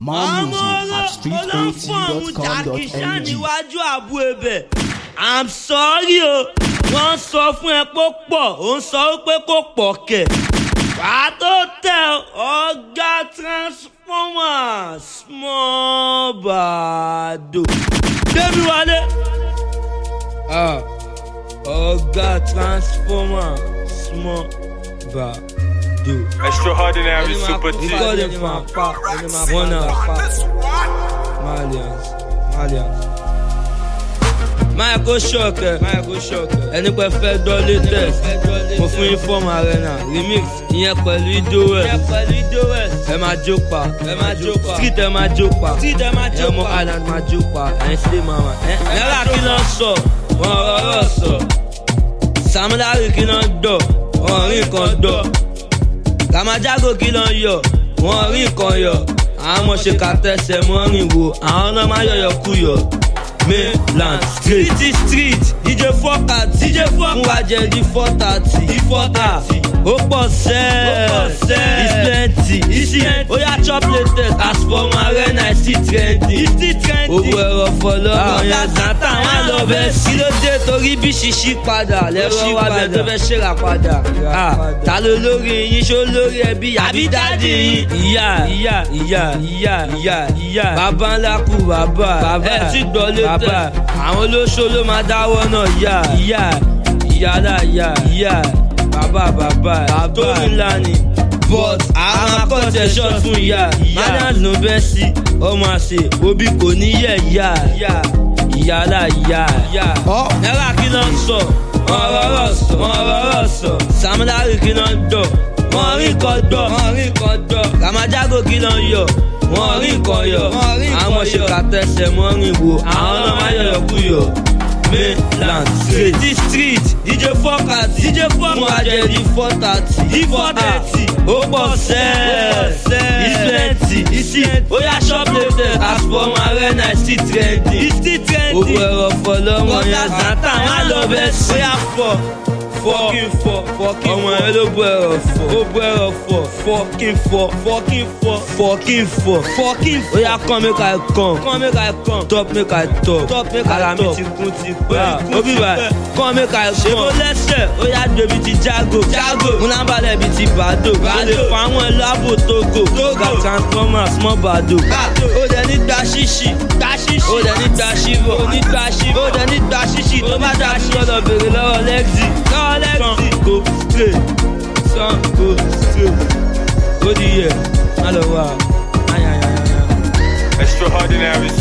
More music at ọlọ́fọ̀mù jàkíṣà streetat.com.ng. níwájú àbú ebè i'm sorry o wọ́n sọ fún ẹ pé ó pọ̀ ó ń sọ pé kò pọ̀ kẹ̀ wàá tó tẹ ọ̀gá transformer small bàdò débi wálé Ah, ọ̀gá transformer small bàdò. Extraordinary super T. Record them from apart, one apart. Malians, Malians. Máyà kó ṣọ̀kẹ́, Máyà kó ṣọ̀kẹ́. Ẹni pẹ́ fẹ́ gbọ́ latest. Mo fún yín fọ́ọ̀mù arena remix. Ìyẹn pẹ̀lú Idowes. Ìyẹn pẹ̀lú Idowes. Ẹ máa jó pa. Ẹ máa jó pa. Street ẹ máa jó pa. Street ẹ máa jó pa. Ẹmọ island máa jó pa. Ẹyin sílé mama. Náírà kí ló ń sọ? Wọ́n rọrọ̀ sọ. Sàmúlárì kí ló ń dọ̀? Wọ́n rí nǹkan dọ̀ kàmájágò kí ló ń yọ wọn rí nǹkan yọ àwọn ọmọ ṣe ká tẹsẹ̀ mọ́ rìn wò àwọn náà máa yọ̀yọ̀ kú yọ. mainland street street street dj fọ́kà dj fọ́kà fún wa jẹ di four thirty di four thirty ó pọ̀ sẹ́ẹ̀ ó pọ̀ sẹ́ẹ̀ is plenty is plenty ó yà chop latest as for my arena is still trending is still trending owó ẹ̀rọ fọlọ́rọ̀ yẹn zanta wọn lọ bẹ́ẹ̀ sí. kí ló dé torí bí ṣíṣí padà lẹ́rọ wa bẹ́ẹ̀ tó fẹ́ ṣèrà padà Ah, ta ló lórí yín ṣó lórí ẹbí àbí dáàdì yín. ìyá ìyá ìyá ìyá ìyá ìyá bàbá ńlá kú bàbá ẹ ti gbọ́ létẹ̀ àwọn olóṣó ló máa dáwọ́ náà ìyá ìyá ìyá lá ìyá ìyá bàbá bàbá tó ńlá ni but àwọn akọ́tẹ̀ short fún ìyá manners ló bẹ́ sí ọmọ àṣẹ òbí kò ní yẹ ìyá ìyá lá ìyá náírà kí ló ń sọ wọn rọrọ sọ wọn rọrọ sọ samudari kí ló ń dọ wọn rí nǹkan dọ wọn rí nǹkan dọ kàmájágò kí ló ń yọ wọn rí nǹkan yọ àwọn ṣe kàtẹsẹ̀ mọ́rin wo àwọn náà máa yọ̀yọ̀ kú yọ mainland street di street dj fọ́kà dj fọ́kà fún ajẹ́ di four thirty di four thirty ó pọ̀ sẹ́ẹ̀ is plenty isi ó yà shop latest as for my arena is still trending is still trending owó ẹ̀rọ fọlọ́mọ yẹn zanta má lọ bẹ́ẹ̀ sí. ó yà fọ fọkín fọ fọkín ọmọ yẹn ló bọ ẹrọ fọ ó bọ ẹrọ fọ fọkín fọ fọkín fọ fọkín fọ fọkín fọ. ó yà kàn mí ka kàn kàn mí ka kàn top mí ka top top mí ka top ara mi ti kún ti pẹ́ òbí bá kàn mí ka kàn. ṣé mo lẹ́sẹ̀ ó yà débi ti jago jago múnábalẹ̀ bi ti bàdó ó lè fa àwọn ẹlẹ́àbò tógo tóga transformer small bàdó ó dẹ̀ ní gba ṣíṣì gba ṣíṣì ó dẹ̀ ní gba ṣíbọ̀ ó ní gba ṣíbọ̀ ó dẹ̀ ní gba ṣíṣì tó bá dá sí ọ̀dọ̀ bèrè lọ́wọ́ lẹ́gzì lọ́wọ́ lẹ́gzì go straight sun go straight ó di yẹ má lọ wá ayayayaya. Extraordinary